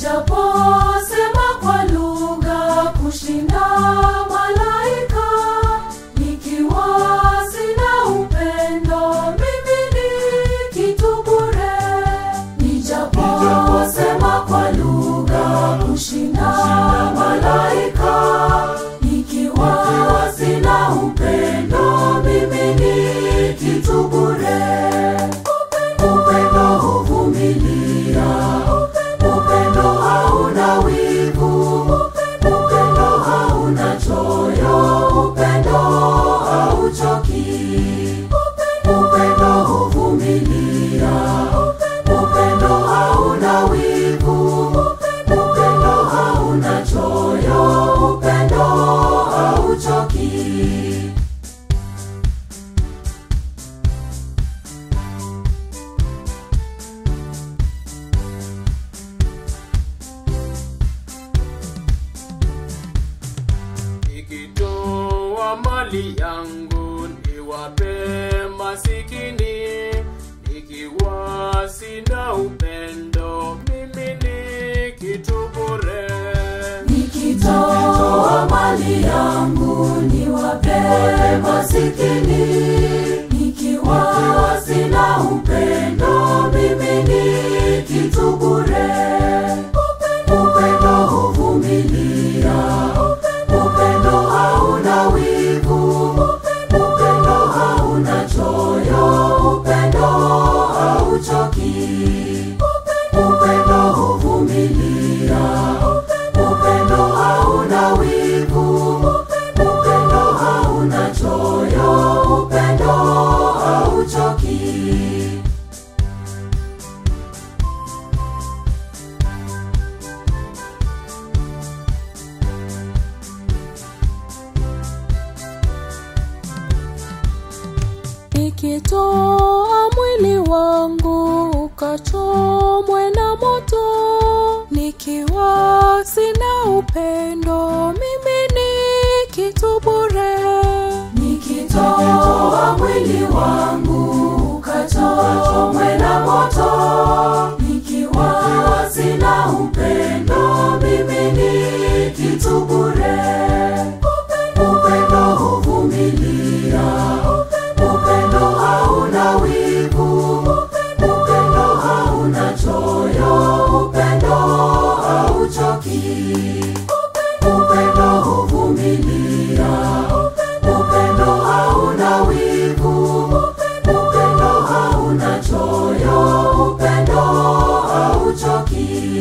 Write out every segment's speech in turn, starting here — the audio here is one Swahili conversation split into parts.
nijaposema kwa lugha kushinda malaika nikiwa sina upendo mimi ni kitu bure nijaposema kwa lugha kushinda malaika nikiwa sina upendo mimi ni kitu bure upendo huvumilia upendo hauna wivu upendo hauna choyo upendo hauchoki upendo huvumilia upendo hauna wivu upendo hauna choyo upendo hauchoki nikitoa mali yangu niwape masikini nikiwa sina upendo mimi ni kitu bure nikitoa mali yangu niwape masikini nikiwa sina upendo mimi ni kitu bure upendo huvumilia upendo hauna wivu upendo hauna choyo upendo hauchoki upendo huvumilia upendo hauna wivu upendo hauna choyo upendo hauchoki nikitoa mwili wangu ukachomwe na moto nikiwa sina upendo mimi ni kitu bure nikitoa mwili wangu ukachomwe na moto nikiwa sina upendo mimi ni kitu bure upendo huvumilia upendo hauna wivu upendo hauna choyo upendo hauchoki upendo huvumilia upendo hauna wivu upendo hauna choyo upendo hauchoki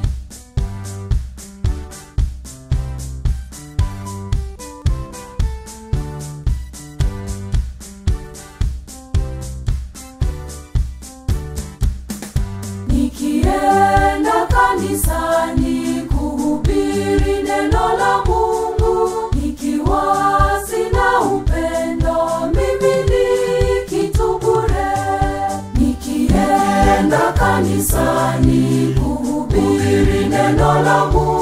nikienda kanisani kuhubiri neno la mungu nikiwa sina upendo mimi ni kitu bure nikienda kanisani kuhubiri neno la mungu